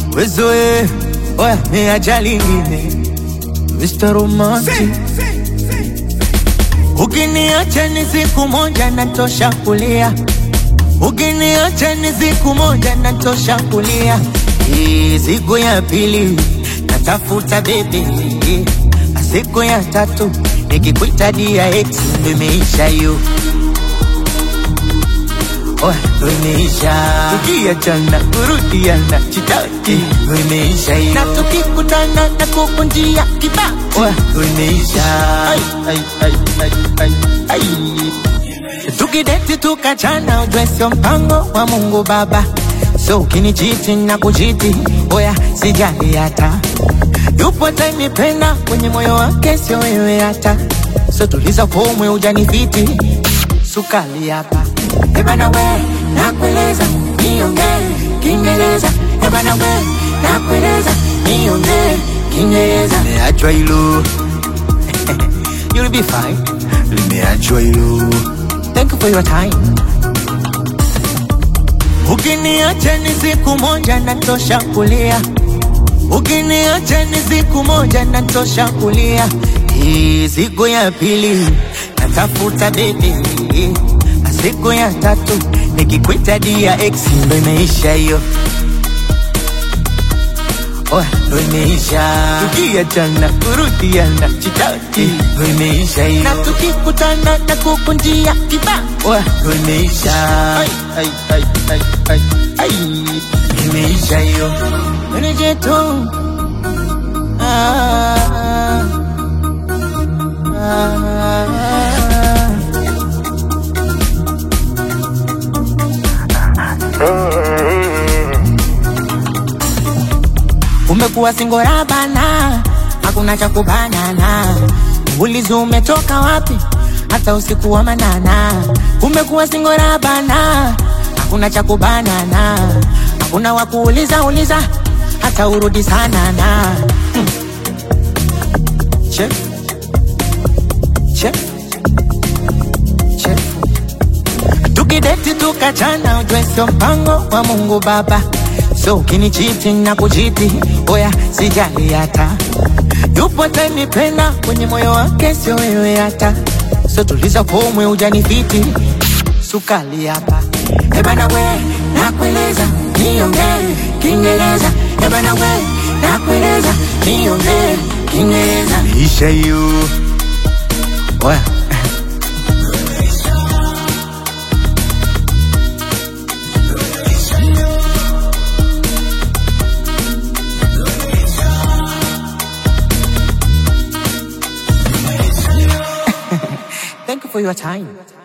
wezoe oya meacha lingine Mr. Romantic Ukiniacha ni siku moja natosha kulia, ukiniacha ni siku moja natosha kulia. Hii siku ya pili natafuta bebe, siku ya tatu nikikuita dia ex ndo imeisha hiyo. Oh, ndo imeisha. Tukiachana kurudiana chitaki ndo imeisha hiyo. Na tukikutana na kukunjia kibao oh, ndo imeisha. Ai, ai, ai, ai, ai, ai. Tukideti tukachana ujue sio mpango wa Mungu Baba. So ukinichiti na kuchiti, oya sijali hata. Yupo atanipenda kwenye moyo wake, sio wewe hata. So tuliza pomwe ujanifiti, sukali hapa. Ebana we, nakueleza niongee Kiingereza. Ebana we, nakueleza niongee Kiingereza. Nimeachwa hilo, you'll be fine. Limeachwa hilo. Thank you for your time. Ukiniacha ni siku moja natosha kulia, ukiniacha ni siku moja natosha kulia. Hii siku ya pili natafuta bebi, na siku ya tatu nikikwita dia ex ndo imeisha hiyo. Oh, ndo imeisha. Tukiachana kurudiana chitaki ndo imeisha hiyo. Na tukikutana na kukunjia kibao oh, ndo imeisha. Ai, ai, ai, ai, ai, ai. Imeisha hiyo. Meneje tu. Ah, ah, ah. Umekuwa singora bana, hakuna cha kubanana. Ulizi umetoka wapi? Hata usiku wa manana. Umekuwa singora bana, hakuna cha kubanana. Hakuna wa kuuliza uliza, hata urudi sana na hmm. Chef. Chef. Chef. Tukideti tukachana, ujue sio mpango wa Mungu Baba. So ukinichiti na kuchiti, oya sijali hata. Yupo atanipenda kwenye moyo wake, sio wewe hata. So tuliza pomwe ujanifiti, sukali hapa. Ebana we, nakueleza niongee Kiingereza. Ebana we, nakueleza niongee Kiingereza. Isha hiyo. Oya. Thank you for your time.